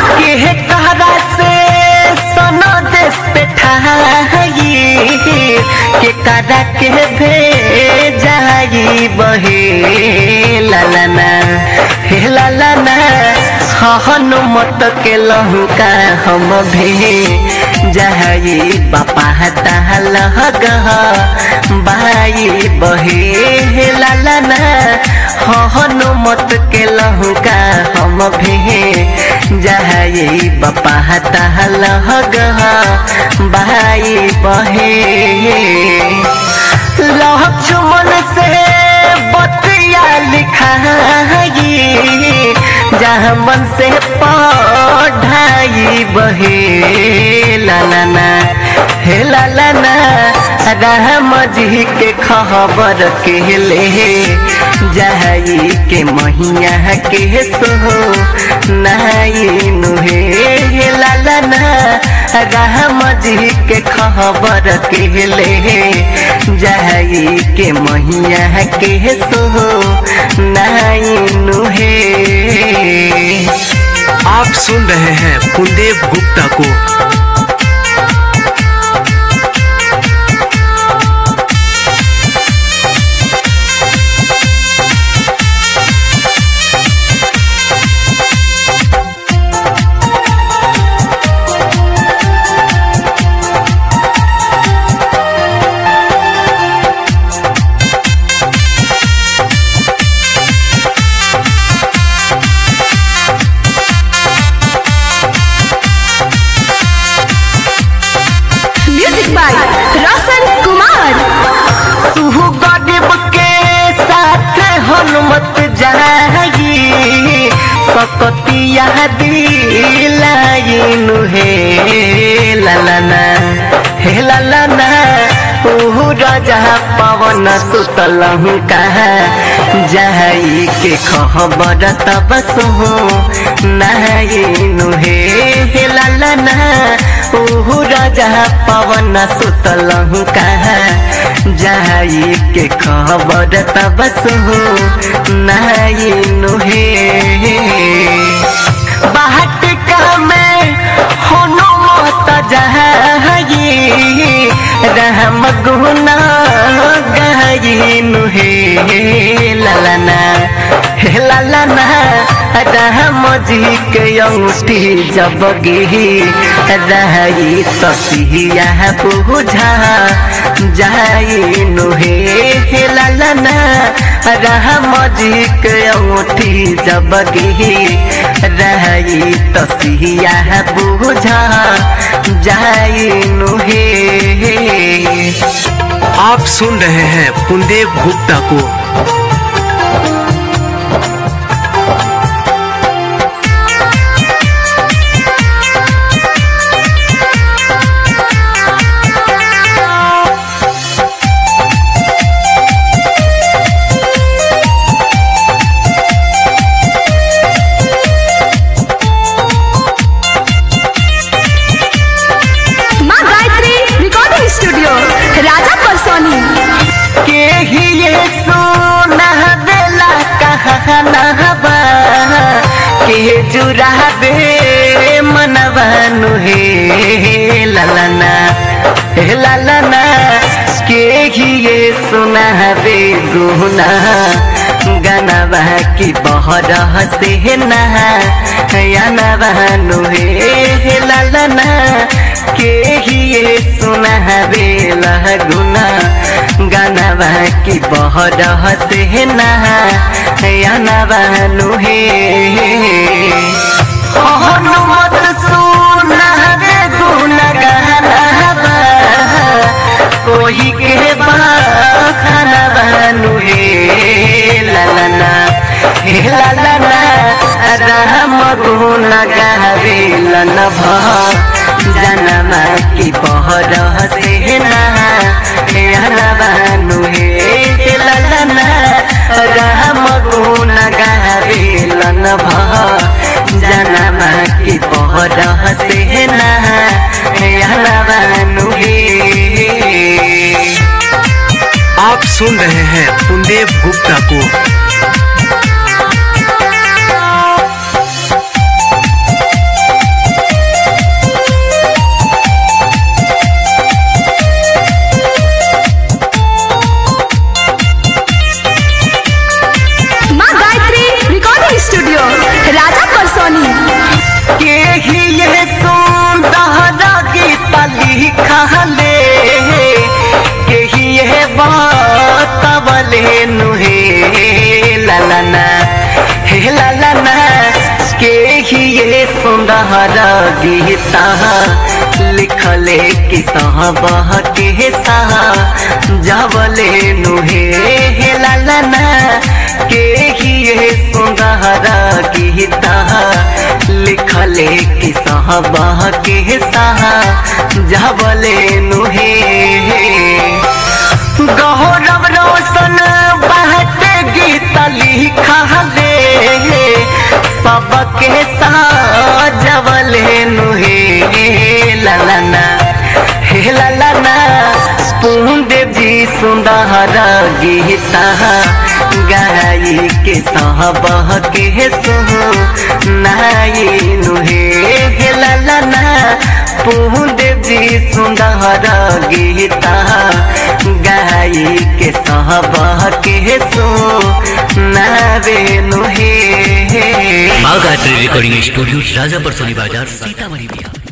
के कहरा से सोनो देश पे ठाई के करा के भेजाई बहे लालाना हे लालाना हनुमत के लहुका हम भे जाई बापा ताल गह बाई बहे लालाना हनुमत के लहुका हम भे जाई बापा ताल गह बाई बहे लक्ष्मण से बतिया लिखाई जहाँ मन से पढ़ाई बहे लालाना हे लालाना राम जी के खबर के ले जाई के महिया के सो नाई नुहे हे लालाना राम जी के खबर के ले जाई के महिया के सो नाई नुहे आप सुन रहे हैं कुलदेव गुप्ता को म्यूजिक बाय रोशन कुमार सुहु गरीब के साथ हनुमत जाई सकतिया दिलाइन हे ललना हे ललना उहु राजा पवन सुतल कहा जाई के खबर तब सुहु नाइन हे हे ललना उहु राजा पवन सुतल कहा जाई के खबर तब सुहु नाइन हे बाट का में हनुमत जाई रहम गुना गायनु हे ललना हे ललना राम जी के अंगूठी जब गिही रही तसिया बुझा जाइनु हे हे ललना राम जी के अंगूठी जब गिही रही तसिया बुझा जाइनु हे आप सुन रहे हैं कुलदेव गुप्ता को माँ गायत्री रिकॉर्डिंग स्टूडियो राजा परसोनी के ही ये सोना बेला कहनावा के जुरा बे मनवानु हे ललना हे ललना के ही ये सुना बे गुना गनवा की बहर से नहा यनवानु हे ललना के ही ये सुना बेला गुना गानवा की बहर से नहानु हे हनुमत सुना रे गुन गानवा कोई के बाखनवानु हे ललना हे ललना राम गुण गावे लन जनमा की बहर से नहानु हे ललना राम गुण गावे लन जनमा की बहर से नहानु हे आप सुन रहे हैं कुलदेव गुप्ता को सुंदर गीता लिखले कि सहबह के सहा जबले नुहे हे लालना के ही ये सुंदर गीता लिखले कि सहबह के सहा जबले नुहे गौरव रोशन बहत गीत लिखा ले सबके साजवले नुहे ललना हे ललना पूंदे जी सुंदर गीता गाई के सहबह के सुहु नाई नुहे हे ललना पूंदेव जी सुंदर गीता गाई के सहबह के सो नावे नुहे माँ गायत्री रिकॉर्डिंग स्टूडियो राजापुर सोनी बाजार सीतामढ़ी बिहार